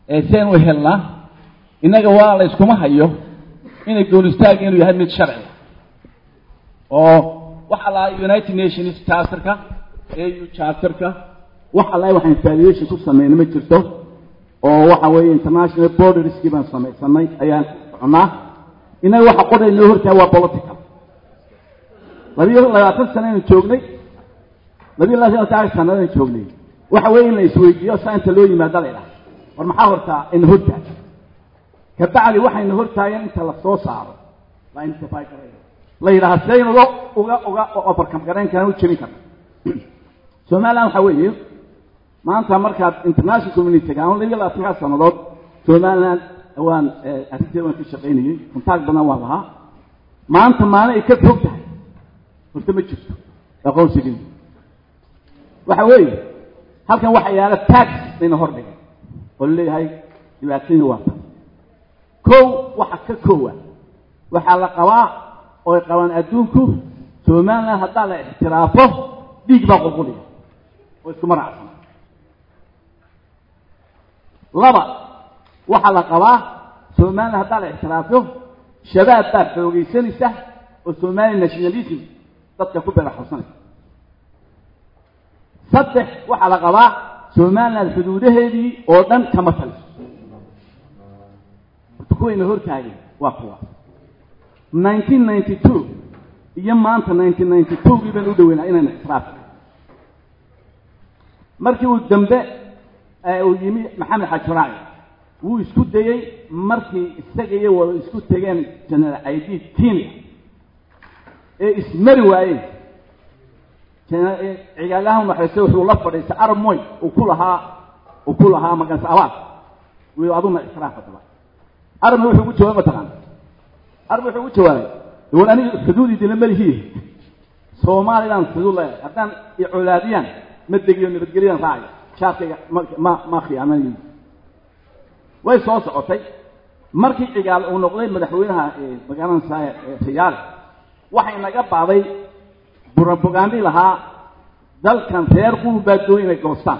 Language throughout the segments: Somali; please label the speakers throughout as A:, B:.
A: seen u helnaa innaga waa la yskuma hayo inay goonistaag inuu yahay mid sharci oo waxa lahaa united nations charterka au charterka wax allahi waxaan valuation ku sameynay ma jirto oo waxa weeye international borderskii baan samaysanay ayaan cunaa innaga waxa qoray noo hortahay waa political labiyo labaatan sano aynu joognay labiyo labaatan sanado aynu joognay waxa weeye in la isweydiiyo saa inta loo yimaada la idhaha war maxaa hortaa ina hortaag kabacdi waxayna hortaageen inta la soo saaro la intify garaya la yidhaha sidaynu uga uga uga overcome garayn karaan u jebin karna somaliland waxa weeye maanta markaad international community aan labiyo labaatankaa sannadood somaliland waan arrinteeda waan ka shaqaynayey kontaag badan waan lahaa maanta maalin ay ka fog tahay horta ma jirto aqoonsigii waxa weeye halkan waxa yaala tax layna hordhigay oo laleeyahay dhibaatadii waa tan kow waxa ka koowa waxaa la qabaa oo ay qabaan adduunku somaliland haddaa la ixtiraafo dhiig baa qulquliya oo iskuma raacsan laba waxaa la qabaa somaliland haddaa la ixtiraafo shabaab baa xoogaysanaysa oo somali nationalism dadka ku beeraxawsanaysa saddex waxaa la qabaa somaliland xuduudaheedii oo dhan kama taliso horta kuwayna hortaageen waa kuwa nineteen ninety two iyo maanta nineteen ninety two gii baynu u dhaweynaa inayna ixtiraaf markii uu dambe uu yimi maxamed xajaraaci wuu isku dayey markii isaga iyo wada isku tegeen general caydiid kenya ee ismari waayeen cigaagahan waxayse wuxuu la fadhiistay arab moy uu ku lahaa uu ku lahaa maganse abaad wi aduna ixtiraaf hadaba arabna wuxuu ugu jawaabay mataqaana arab wuxuu ugu jawaabay war aniga xuduud idinla malihiye soomaalidaan xuduud leeyahay haddaan icolaadiyaan ma degiyo nabadgelyadan raacayo shaarkayga ma ma khiyaamanayo way soo socotay markii cigaal uu noqday madaxweynaha magaalansa riyaale waxay naga baaday burabogaandi lahaa dalkan reer quul baa doon inay goostaan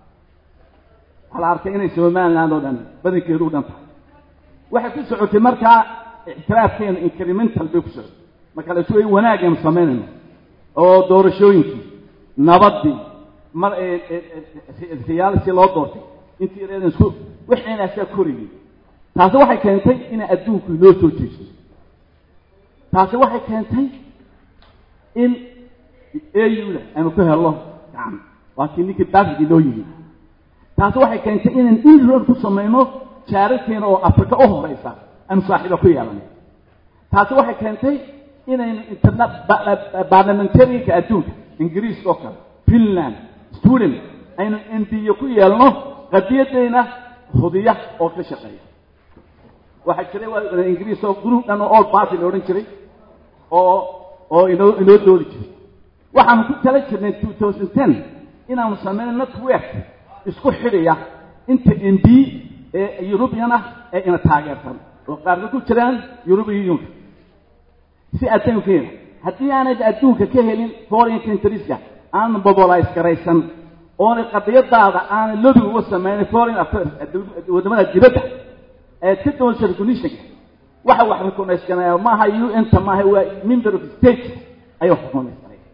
A: waxaa la arkay inay somaliland oo dhan badankeedu u dhan tahay waxay ku socotay markaa ictiraafkeena incremental bay ku socotay marka la isu wanaagaynu samaynayno oo doorashooyinkii nabaddii mar riyaal si loo doortay intii reedan isku wixinaasaa korayay taasi waxay keentay inay adduunku inoo soo jeesto taasi waxay keentay in auda aynu ku helno gacan waa kii ninkii daafigi loo yimi taasi waxay keentay inaan inroad ku samayno jaararkeena oo afrika u horeysa aynu saaxiiba ku yeelanay taasi waxay keentay inaynu interna baarlamentarianka adduunka ingiriiska oo kale finland sweden aynu embiye ku yeelno qadiyadeyna hudiya oo ka shaqeeya waxaa jiray waa ingiriis oo group dhan oo old party la odhan jiray oo oo inoo inoo doodi jiray waxaanu ku tala jirnay two thousand ten inaanu sameyno network isku xidhaya inta m b ee eurubian ah ee ina taageersan oo qaarkood ku jiraan eurubian unionka si adduunkeena haddii aanay adduunka ka helin foreign countrieska aanan mobilize garaysan oonay qadiyadaada aanay lobby uga sameynay foreign affairs wadamada dibadda ee ka doonsa recognitionka waxa wax recognize ganaya maaha un ta maaha waa member of state ayay wax recognize ganaya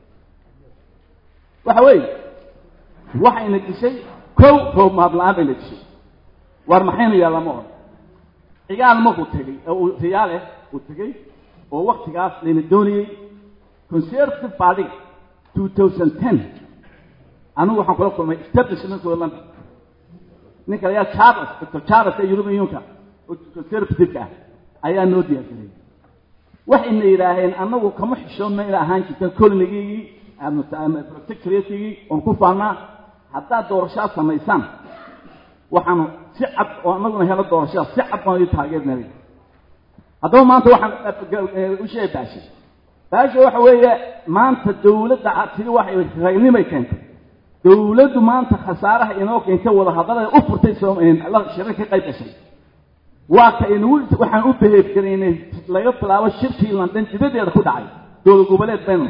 A: waxa weeye waxayna dishay kow roob mahadla-aan bayna dishay waar maxaynu yaalla ma odhan cigaal markuu tegey uu riyaale uu tegey oo waktigaas layna doonayey conservative partyga two thousand ten anigu waxaan kula kulmay establishmentkooda london ninka la yaha charles doctor charles ee european unionka oo conservative-ka ah ayaa noo diyaargarayay waxayna yidhaaheen annagu kama xishoodna ina ahaan jirtan colonigigii protectoratigii oon ku faanaa haddaad doorashaad samaysaan waxaanu si cad oo annaguna helo doorashada si cad baan ii taageernay haddaba maanta waxaan u sheegay baashi baashi waxa weeye maanta dawladda tiri waxay ragnimay keentay dawladdu maanta khasaaraha inoo keentay wada hadallada u furtay shirar ka qayb gashay waa ka inagu waxaan u beheef garaynay laga bilaabo shirkii london dibadeeda ku dhacay dowlad goboleed baynu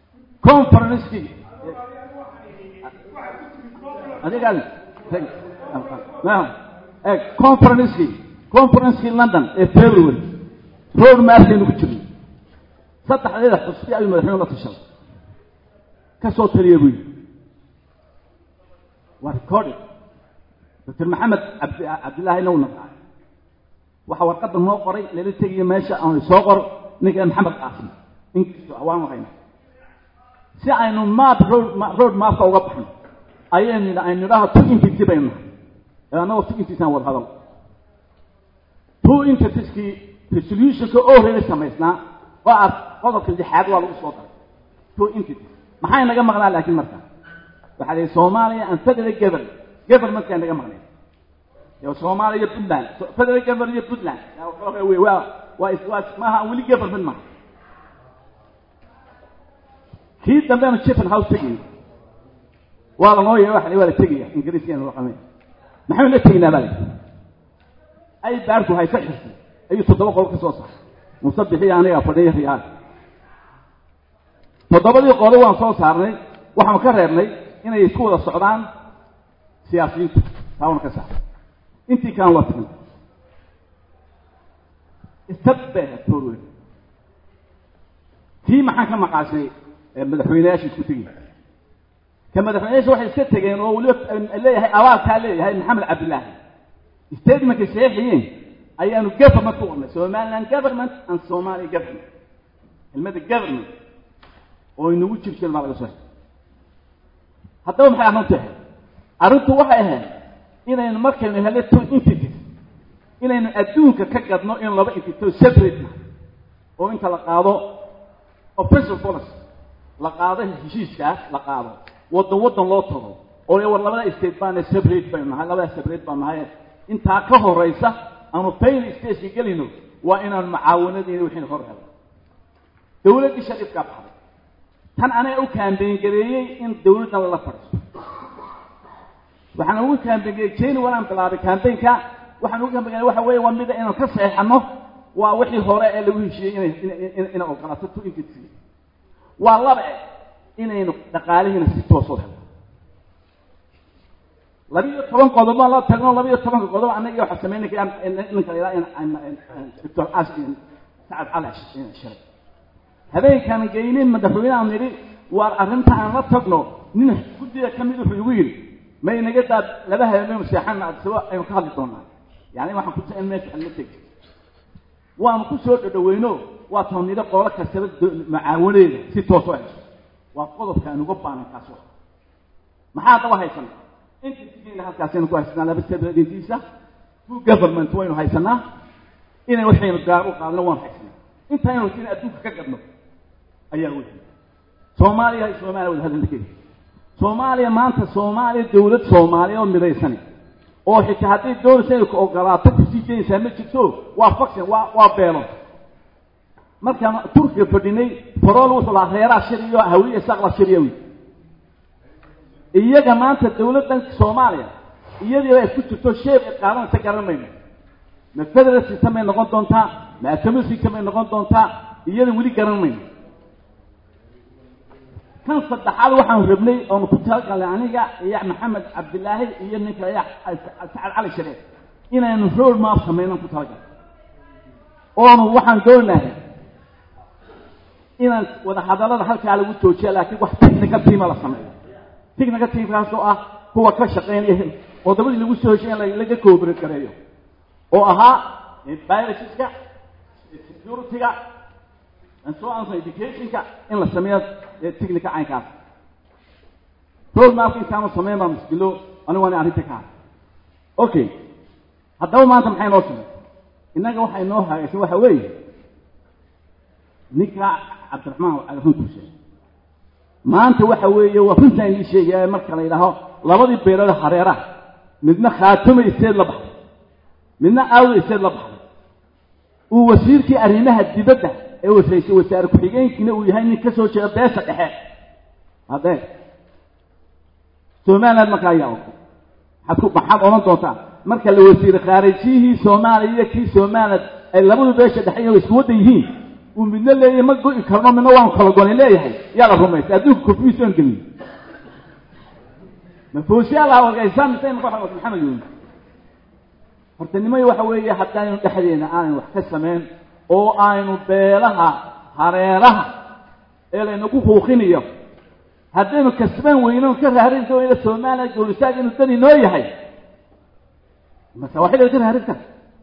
A: conferencekii adigaas conferencekii conferencekii london ee february road markaynu ku jirnay saddexdeeda xusbi ayuu madaxweyne la tashaday ka soo taliya buu yidhi waa recording doctor maxamed abd cabdillaahina uu naqaay waxaa warqadda noo qoray lala tegiyo meesha aanu soo qoro ninka maxamed qaasim ingiriiska waan waqayna si aynu map road road mapka uga baxno ayaynu aynu nidhaha two entity baynu nahay annagoo two entities aan wada hadal two entitieskii resolutionka oo horeeya samaysnaa oo aad qodobka lixaad waa lagu soo daray two entities maxay naga maqnaa laakiin marka waxaa lihi soomaaliya and federal government governmentkaa naga maqnay soomaaliya iyo puntland federal government iyo puntland waa waa waa maaha weli government maaha kii dambeanu chiffen house tegay waa lanoo yeehay waxa waa la tegaya ingiriiskaynu raqamay maxaynu la tegaynaa baa la ay baarku haysa xirtay ayuu toddoba qodob ka soo saaray musabixii aniga fadhiya riyaal toddobadii qodob waan soo saarnay waxaanu ka reebnay inay isku wada socdaan siyaasiyiintu taawna ka saaray intii kaan waa tagnay istabbe torwe tii maxaan ka maqaashay madaxweyneyaasha isku tegay ka madaxweyneyaasha waxay iska tegeen oo weliba leeyahay abaalkaa leeyahay maxamed cabdillaahi statementka saxiixiyeen ayaanu government ku qornay somaliland government and somalia government kelmadda government oo inagu jir jirin baa laga soo xigay haddaba maxay arrintu ahayd arrintu waxay ahayd inaynu markaynu helay two entities inaynu adduunka ka gadno in laba entity separate na oo inta la qaado official policy la qaado heshiiskaas la qaado waddan waddan loo tago oo war labada state baana separate baynu nahay labada separate baan nahay intaa ka horeysa aanu fail stageka gelino waa inaanu mucaawanadiina wixiina hor helo dawladdii shariifkaa baxday tan anaga u kaambeyn gareeyey in dawladda lala fadhiiso waxaan ugu kaambeyngareeyey jeni walaan bilaabay kaambeynka waxaan ugu kaambeyn waxa weeye waa mida inaan ka saxeexano waa wixii hore ee lagu heshiiyey inay inay ogolaato to entity waa laba e inaynu dhaqaalihiina si toosoo helo labiiyo toban qodob baan la tagno labiiyo tobanka qodob annaga waxaa sameynay ninka la doctor sacad calash shalay habeenkaan geynin madaxweyne aan nidhi waar arrinta aan la tagno nin guddiga ka mid wuxuu igu yidhi may naga daad laba habeenaynu seexana adsabo aynu ka hadli doonaa yani waxaan ku in meesha aan la tegi waanu ku soo dhadhaweyno waa toonido qoolo kastaba macaawaneeda si toosoo hesho waa qodobka aan uga baanan kaas wa maxaa daba haysana intiina halkaasaynu ku haysanaa laba sabadintiisa two government waynu haysanaa inay waxaynu gaar u qaadno waan haysanaa intaynu in adduunka ka gadno ayaa wey soomaaliya iyo soomaaliya wada hadalkeeda soomaaliya maanta soomaaliya dawlad soomaaliya oo midaysan oo xitaa hadday doonaysa inay ku ogolaato kusii jeynaysaa ma jirto waa faction waa waa beelo markaan turkiga fadhinay farol wuxuu lahaa reeraha shiriyo hawiye saqla shiriya wi iyaga maanta dawladdan soomaaliya iyadii ay ku jirto sheeb ay qaadanaysa garan mayno ma federal system ay noqon doontaa ma atomic system ay noqon doontaa iyada weli garan mayno kan saddexaad waxaan rabnay oonu ku talagalnay aniga iyo maxamed cabdilaahi iyo ninka sacad cali shareef inaynu road map samaynan ku talagalnay oonu waxaan doonahay inaan wada hadallada halkaa lagu joojiya laakiin wax technical teama la sameeyo technical teamkaas oo ah kuwa ka shaqeynaya qodobadii lagu soo heshay in laga cooperate gareeyo oo ahaa viruseska securityga and so on educationka in la sameeyo technical caynkaas road mapka intaanu sameyn baa muskilo anigu waana arrinta ka okay haddaba maanta maxay noo samey innaga waxay noo hagaysan waxa weeye ninka cabdiraxmaan runtuu sheegay maanta waxa weeye waa runtaan ii sheegaya marka la yidhaaho labadii beelood hareeraha midna khaatuma isteed la baxday midna aawda isteed la baxday uu wasiirkii arrimaha dibadda ee wasaysay wasaare ku-xigeenkiina uu yahay nin ka soo jeeda beesha dhexe haddee somaliland markaa ayaa ogtay maxaad ku maxaad odhan doontaa marka la wasiire khaarijiyihii soomaaliya iyo kii somaliland ay labadu beesha dhexe inay isku waddan yihiin uu midna leeyahay ma go'i karno midna waanu kala gonay leeyahay yaa la rumaystay adduunka confusion gelin mafoosiyaa laha wargaysaa mise imaka waxa wata maxamed yuuni hortanimay waxa weeye haddaynu dhexdeena aanaynu wax ka samayn oo aynu beelaha hareeraha ee laynagu huuqinayo haddaynu kasban weyno ka raarinta weyna soomaaliya goolistaag inuu dani noo yahay masawaaxid ka raarinta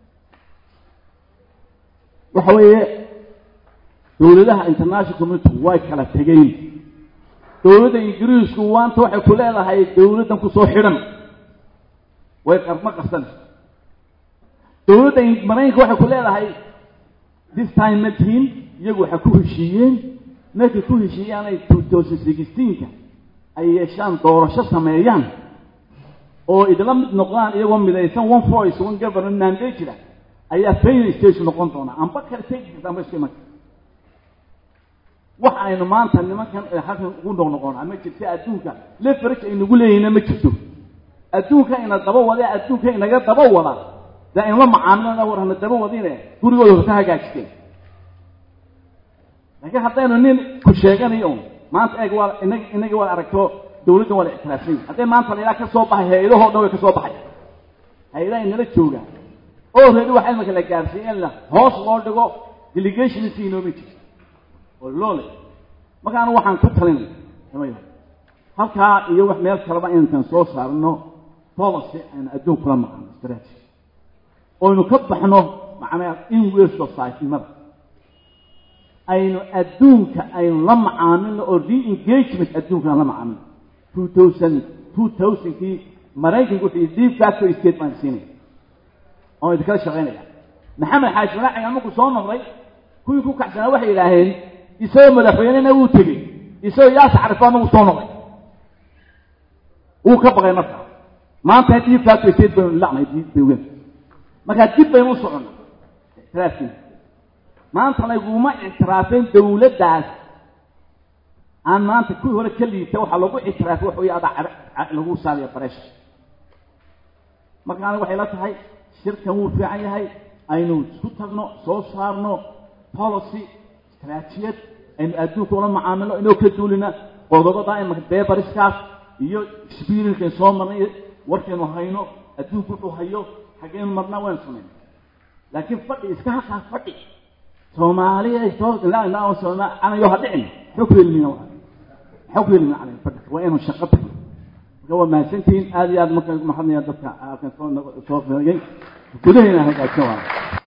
A: waxa weeye dawladaha international community way kala tegeen dawladda ingiriisku waanta waxay ku leedahay dawladdan kusoo xidhan way qarma qarsan dawladda maraykanka waxay ku leedahay this time ma tihin iyagu waxay ku heshiiyeen markay ku heshiiyaan ay two thousand sixteenka ay yeeshaan doorasho sameeyaan oo idla mid noqdaan iyagoo midaysan one voice one government mandate jira ayaa failure stage noqon doona amba kale tegi amba isku iman wax aynu maanta nimankan halkan ugu noqnoqona ma jirta adduunka leverage aynagu leeyahayna ma jirto adduunka ina daba wada adduunka inaga daba wada dee aynula macaamilana warhana daba wadine gurigooda horta hagaajisteen laakiin haddaynu nin ku sheeganayo un maanta eeg waa inag inagii waad aragto dawladdan waa la ictiraafsan yahi hadday maanta la ilaa ka soo baxay hay-adahoo dhan way ka soo baxay hay-adaha inala joogaan oo reedi waxa imika la gaarsiiye in la hoos loo dhigo delegation si inooma jirto oo loole marka anu waxaan ku talinay samay halkaa iyo wax meel kaleba intan soo saarno policy aynu adduun kula maqano strategy oynu ka baxno macnaa in wel society-mada aynu adduunka aynu la macaamilno oo re-engagement adduunka aan la macaamilno two thousand two thousandkii maraykanku wuxuu deep factory state baan siinaya oon idinkala shaqaynaya maxamed xaaji malaaciga markuu soo noqday kuwii ku kacsanaa waxay yidhaaheen isagoo madaxweynena wuu tegey isagoo yaas carifaa nagu soo noqday wuu ka baqay marka maanta deep factory state baynu lacnay dawgen markaa dib baynu u soconnay ictiraafkiina maanta laguma ictiraafeen dawladdaas aan maanta kuwii hore ka liita waxaa lagu ictiraafay wax wey adaa lagu saaraya bareesha marka aniga waxay la tahay shirkan wuu fiican yahay aynu isku tagno soo saarno policy istaraatijiyad aynu adduunka ula macaamilno inoo ka duulina qodobada imaka beebariskaas iyo experiencekan soo marnay warkaynu hayno adduunku wuxuu hayo xaggeynu marnaa waynu samayna laakiin fadhi iska halkaa fadhi soomaaliya soo anayo ha dhicin maxaa ku yeelmina maxaa ku yeelmina calay fadhi waa inuu shaqo tagno marka waa mahadsantihiin aada iyo aad marka mahadnaya dadka halkan soo soo fiiriyay gudahayna hagaajin waa